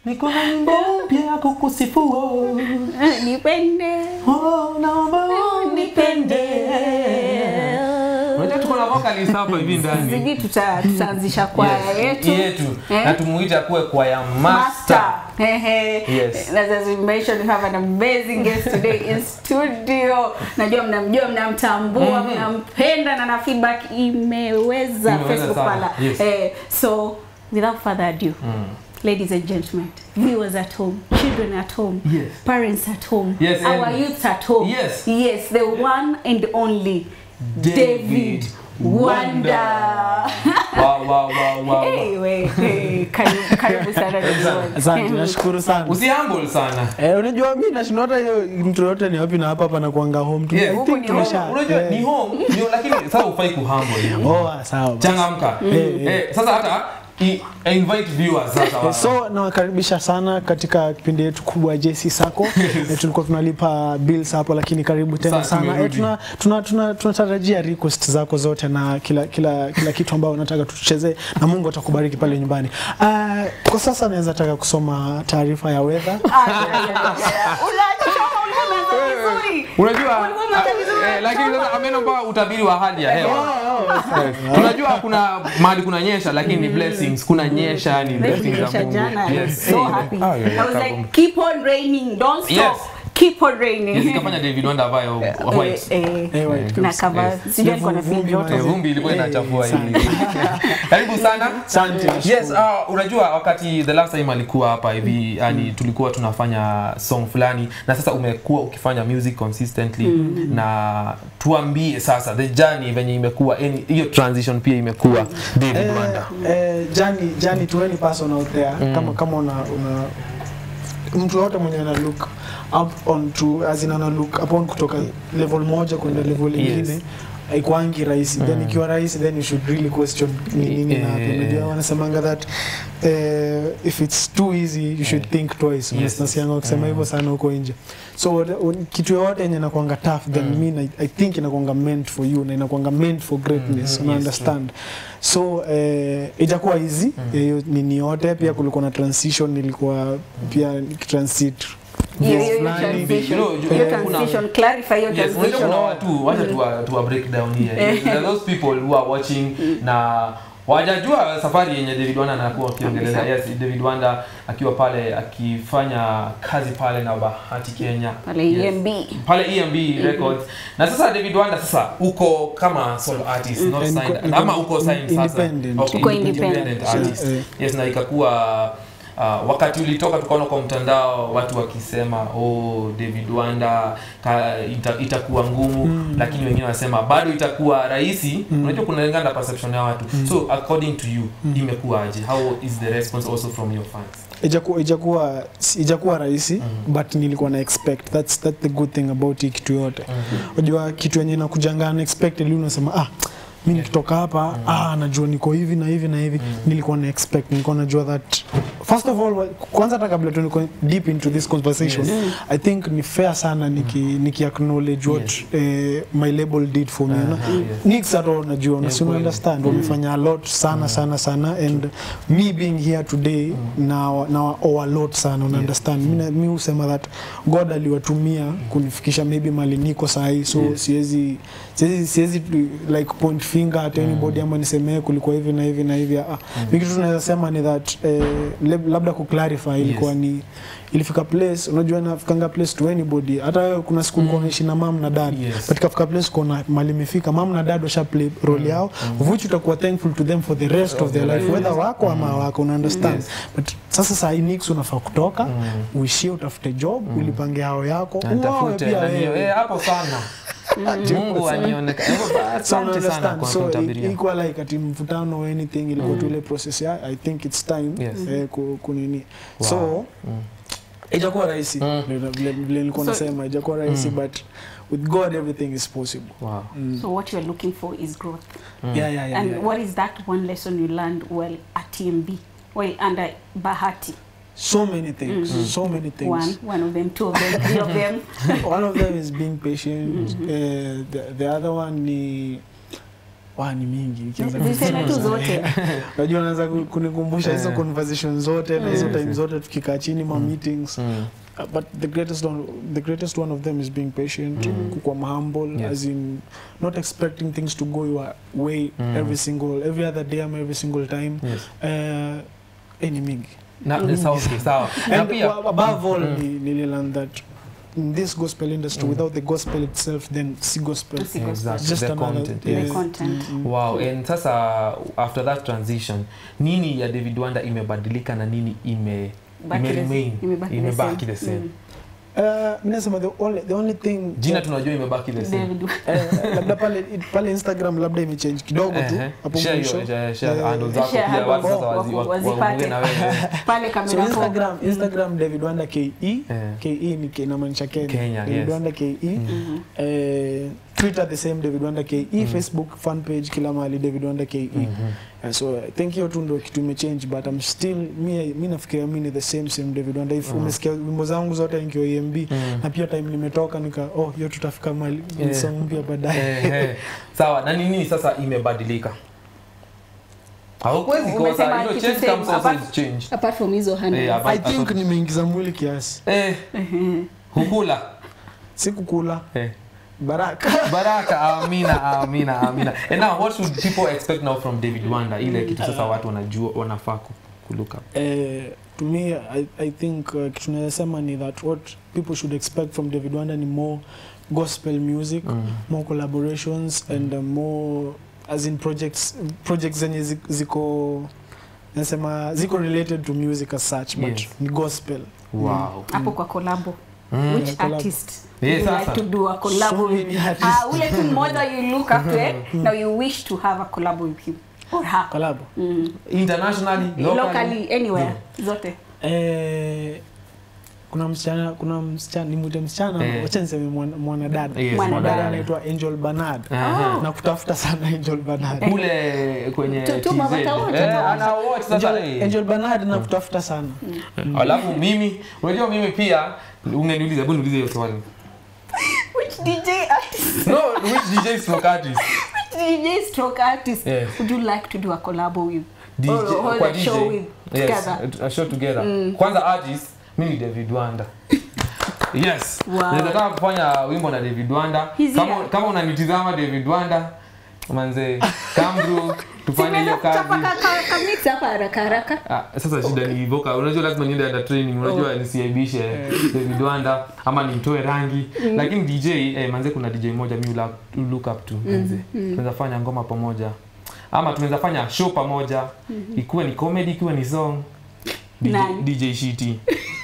niko na nyimbo mpya ya kukusifu oh. nipende Oh, naomba unipende. Unajua tuko na vocalist hapa hivi ndani. sijui tuta- tutaanzisha kwaya Yes, yetu yetu. Eh? Na tumuite akuwe kwaya master. Ehe. Yes. And as we mentioned, we have an amazing guest today in studio. Najua mnamjua, mnamtambua, mnampenda na na feedback imeweza Imeweza Facebook sana. pala. Yes. Eh, so without further ado, ladies and gentlemen, viewers at home, children at home, Yes. parents at home, Yes, our and- youth at home. Yes. Yes, the one and only David, Wonder. Wow, wow, wow, wow. Hey, we, hey, karibu karibu sana everyone. Asante, nashukuru sana. Usihumble sana. Eh, unajua mi nashindwa hata hiyo mtu yote ni wapi na hapa hapa nakuanga home tu. Yes. I Huku think ni tumesha. Unajua eh, ni home, ndio lakini sasa ufai kuhumble. Oh, ah, sawa. basi. Changamka. Eh, Eh, sasa hata i- invite viewers sasa. Eh, So nawakaribisha sana katika kipindi yetu kubwa JC Sacco. eh, tulikuwa tunalipa bills hapo lakini karibu tena Sasa sana. Eh, tumerudi. tuna tuna tuna tunatarajia request zako zote na kila kila kila kitu ambao unataka tuchezee na Mungu atakubariki pale nyumbani. Uh, kwa sasa naweza taka kusoma taarifa ya weather. Ah, yeah, yeah, yeah, yeah. Unachoma, ulikuwa umeanza vizuri. Unajua Ulikuwa umeanza vizuri. eh, lakini sasa amenomba utabiri wa hali ya hewa. Tunajua kuna mahali kuna nyesha lakini ni blessings. Kuna nyesha ni blessings za Kunyesha Mungu. jana. I was Yes. so Eh, happy. ah, yeah, I was yeah, like, keep on raining, don't stop. Yes. Keep on Yes, raining. ikafanya David Wonder avae white. Eh, eh, Eh, white na kabisa. cover. Yes. Sijui alikuwa na feel Vumbi joto. Eh, vumbi ilikuwa Eh, inachafua sana. hivi. Karibu sana. Asante. Yes, uh, unajua wakati the last time alikuwa hapa hivi yani tulikuwa tunafanya song fulani na sasa umekuwa ukifanya music consistently na tuambie sasa the journey venye imekuwa yani hiyo transition pia imekuwa David Eh, Wonder. eh, jani jani to any person out there kama kama una, una mtu yote mwenye ana look up on to as in ana look upon kutoka level moja kwenda level Yes. nyingine haikuangi rahisi then ikiwa rahisi then you should really question ni nini na hapo Eh. unajua wanasemanga that eh, if it's too easy you should think twice Yes. nasianga wakisema hivyo sana huko nje so uh, kitu yoyote yenye inakwanga tough then Mm. mean I, I think inakwanga meant for you na inakwanga meant for greatness Mhm, una yes, understand so eh, ijakuwa easy hiyo nini yote pia kulikuwa na transition nilikuwa pia nikitransit Hiyo- hiyo- hiyo fulani. transition. You know, you- Hiyo kuna- transition, clarify hiyo Yes, unajua transition. kuna watu wacha tuwa, tuwa break down here. There are those people who are watching na wajajua safari yenye David Wanda anakuwa akiongelea. Kabisa. Yes, David Wanda akiwa pale akifanya kazi pale na Bahati Kenya. Pale Yes. EMB. pale EMB Records. Na sasa David Wanda sasa uko kama solo artist, not Eh, niko- signed. niko Ama uko signed sasa. independent. Okay, Uko independent. artist. Eh. Yes, na ikakuwa Uh, wakati ulitoka tukaona kwa mtandao watu wakisema oh David Wanda ka, ita, itakuwa ngumu Mm. lakini wengine wanasema bado itakuwa rahisi unajua kunalingana na perception ya watu so according to you imekuwaje how is the response also from your fans ijakuwa ijakuwa ijakuwa rahisi but nilikuwa na expect that's that's the good thing about hii kitu yote unajua kitu yenye inakujanga unexpectedly unasema ah mi nikitoka hapa ah najua niko hivi na hivi na hivi nilikuwa na expect nilikuwa najua that first of all kwanza hata kabla tu niko deep into this conversation Yes. i think ni fair sana niki, niki acknowledge what Yes. eh, my label did for me you know? Aha, yes. Nix at all najua Yeah, yeah, kweli. understand wamefanya a lot sana sana sana and me being here today na na owe a lot sana una Yes. understand mi na- mi husema that god aliwatumia kunifikisha maybe mali niko sahi so Yes. siwezi siwezi siwezi tu- like point finger at anybody ama nisemee kulikuwa hivi na hivi na hivi ah mi kitu tunaweza sema ni that eh, lab- labda kuclarify ilikuwa Yes. ni ilifika place unajua nafikanga place to anybody hata wewe kuna siku ulikuwa unaishi na mam na dad Yes. but kafika place kona mali imefika mam na dad washa play role yao of which utakuwa thankful to them for the rest of their life whether wako ama wako una understand Yes. but sasa saa hii nix unafaa kutoka uishie utafute job ulipange hao yako Na uoe nitafute pia na niyo- wewe eh, hapo sana Mungu anioneka. Hivyo basi, So, Asante sana understand. kwa so kunitabiria. ilikuwa like ati mvutano or anything ilikuwa tu ile process ya i think it's time Yes. eh, ku- kunini Wow. so Mm. ijakuwa rahisi Mm. vile- vile vile nilikuwa So- nasema ijakuwa rahisi Mm. but with god everything is possible Wow. mm. So what you're looking for is growth. Mm. yeah yeah yeah, and yeah. what is that one lesson you learned while at TMB, while under Bahati? so many things Mm. so many things One, one of them, two of them, three of them. one of them is being patient uh, the, the other one ni wa ni mingi Nikianza ziseme tu kusema- zote unajua naanza ku- kunikumbusha hizo Eh. conversation zote na hizo Mm. time zote tukikaa chini ma meetings Mm. Uh, but the greatest one the greatest one of them is being patient Mm. kukuwa humble Yes. as in not expecting things to go your way Mm. every single every other day ama every single time Yes. uh, eh, ni mingi Na, sawa, okay, sawa. Na and pia wa- above all Mm. ni, nililearn that in this gospel industry Mm. without the gospel itself then si gospel Si gospel. Exactly. just the another content, The yes. content. Mm, mm. Wow, and sasa after that transition nini ya David Wanda imebadilika na nini ime Baki the- remain? imebaki the Imebaki same. the same. Mm. Uh, mi nasema the only, the only thing jina tunajua imebaki the same David eh, labda pale pale instagram labda imechange kidogo tu Ehe. hapo Share mwisho your- share- share Eh, handles zako share pia handles watu sasa wako- wazi- wa- wazipate. waongee na wewe. pale so kamera instagram instagram david wanda ke Eh. ke ni ke- inamaanisha kenya, Kenya, david yes. wanda ke Mhm. eh, twitter the same david wanda ke facebook fan page kila mahali david wanda ke Mhm. Uh, so i think hiyo tu ndo kitu imechange but i'm still mi, mi nafikiria mi ni the same same david wanda if Mm. umesikia wimbo zangu zote nikiwa emb Mm. na pia time nimetoka nika oh hiyo tutafika mali Yeah. song mpya baadaye Eh, eh. sawa na nini sasa imebadilika haukwezi kosa Umesema you know, kitu change same, comes also apart- with change apart from hizo handles. Eh, i apart- think nimeingiza mwili kiasi eh hukula sikukula eh baraka baraka amina amina amina and now what should people expect now from david wanda ile kitu sasa watu wanajua wanafaa ku- kuluka Eh, to me I, I think uh, kitu naweza sema ni that what people should expect from David Wanda ni more gospel music Mm. more collaborations and uh, more as in projects projects zenye zi- ziko nasema ziko related to music as such but Yes. ni gospel wow hapo kwa collabo Mm. which collab. artist Yes, would you sasa. like to do a collab So with many artists. ah ule tu mmoja you look up to eh now you wish to have a collab with him or her collab mm. internationally locally, locally anywhere zote eh, kuna msichana kuna msichana nimwite msichana Eh. wacha niseme mwana- mwanadada Yes, Mwanadada. mwanadada anaitwa Angel Bernard Aha. na kutafuta sana Angel Bernard kule kwenye Tu- tu TZ. mabata wote, Eh, mabata. ana watch sasa Angel, eh. Angel Bernard na kutafuta sana alafu mimi unajua mimi pia ungeniuliza hebu niulize hiyo swali which DJ artist no which DJ stroke artist DJ stroke artist Yes. would you like to do a collab with DJ or hold kwa a DJ show with yes together a show together kwanza artist mimi ni David Wanda yes Wow. naweza taka kufanya wimbo na David Wanda He's kama here. kama unanitizama David Wanda manze come through tufanye hiyo Simeweza kuchapa kazi ka- ka- ka mix hapa haraka haraka Ah, sasa shida ni voka unajua lazima niende under training unajua nisiaibishe David Wanda ama nimtoe rangi lakini DJ eh, manze kuna DJ moja mi ula- look up to manze tunaweza fanya ngoma pamoja ama tunaweza fanya show pamoja ikuwe ni comedy ikuwe ni song DJ, Nani? DJ Shiti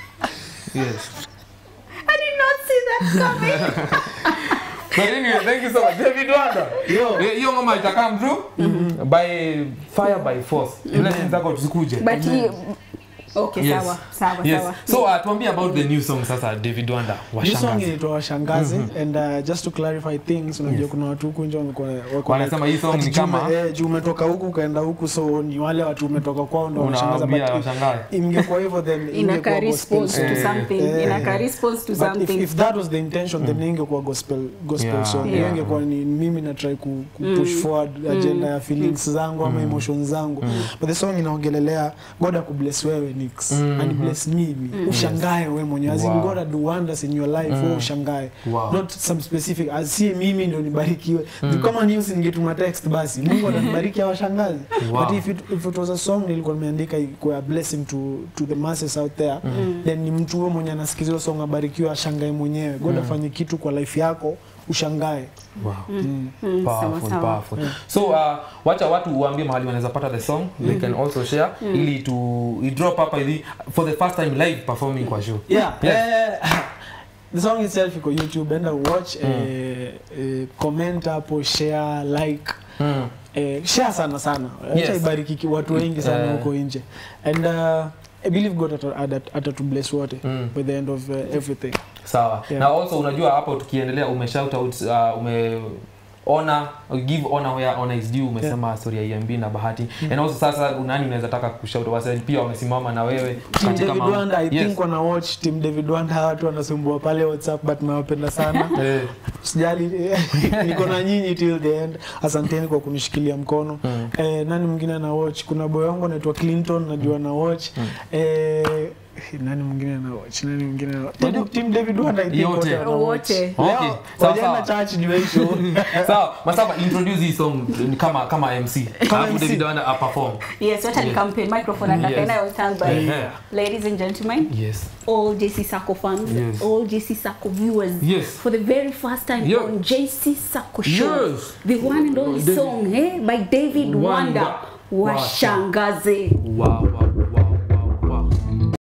yes I did not see that coming but anyway thank you so much David Wanda Yo. Eh, hiyo ngoma ita come through by fire by force blessings zako zikuje but he okay Yes. sawa sawa yes sawa so uh, tuambie about the new song sasa David Wanda Hii song washangazi inaitwa washangazi and uh, just to clarify things unajua Yes. kuna watu huku nje wamekuwa wako wanasema hii song ati ni juu kama ume- eh, juu umetoka huku ukaenda huku so ni wale watu umetoka kwao ndo wanashangaza unawaambia but washangae ingekuwa hivyo then inaka ingekuwa gospel response song. to Eh, something eh. inaka response to But if, something if that was the intention then ingekuwa gospel gospel Yeah, song yeah. Hiyo ingekuwa ni mimi na try ku, ku push forward agenda ya feelings zangu ama emotions zangu but the song inaongelelea God akubless wewe Nix Mm. and bless mimi ushangae wewe mwenyewe as in Wow. God do wonders in your life wewe ushangae Wow. not some specific as si mimi ndio nibarikiwe kama news ningetuma text basi Mungu atanibariki awashangaze Wow. but if it, if it was a song nilikuwa nimeandika kwa a blessing to to the masses out there then ni mtu huyo mwenye anasikiza hiyo song abarikiwe ashangae mwenyewe God afanye kitu kwa life yako ushangae wow. mm. Mm, sawa, powerful, sawa. powerful. so uh, wacha watu uambie mahali wanaweza pata the song they can also share ili to i drop hapa hivi for the first time live performing kwa show yeah, Yes. eh, the song itself iko youtube enda watch eh, eh, comment hapo share like mm. eh, share sana sana Yes. acha ibariki ki- watu wengi sana Eh. huko nje and uh, I believe God ata- ata- atatubless wote Mm. by the end of uh, everything sawa Yeah. na also unajua hapo tukiendelea ume shout out uh, ume honor give honor where honor is due umesema story ya EMB na Bahati and also sasa nani unaweza taka kushout wase pia wamesimama na wewe Team katika David mambo- Wanda I Yes. think wana watch Team David Wanda watu wanasumbua pale WhatsApp but nawapenda sana Eh, sijali niko na nyinyi till the end asanteni kwa kunishikilia mkono Mm. eh, nani mwingine ana watch kuna boy wangu anaitwa Clinton najua na watch eh, nani mwingine ana watch nani mwingine ana watch Unajua- Team David Wanda I think Yote. wote wana watch. Wote. Okay, Leo, sawa, wajaenda sawa. church juu ya hii show sawa masaba introduce hii song ni kama kama MC alafu MC. David Wanda perform Yes, wacha Yes. nikampe microphone and Yes. yes. stand by. Yeah. Ladies and gentlemen, yes all JC Sacco fans, Yes. all JC Sacco viewers, Yes. for the very first time Yeah. on JC Sacco Show, Yes. the one and only David- song eh, by David Wanda. Wanda, Washangaze. wow wow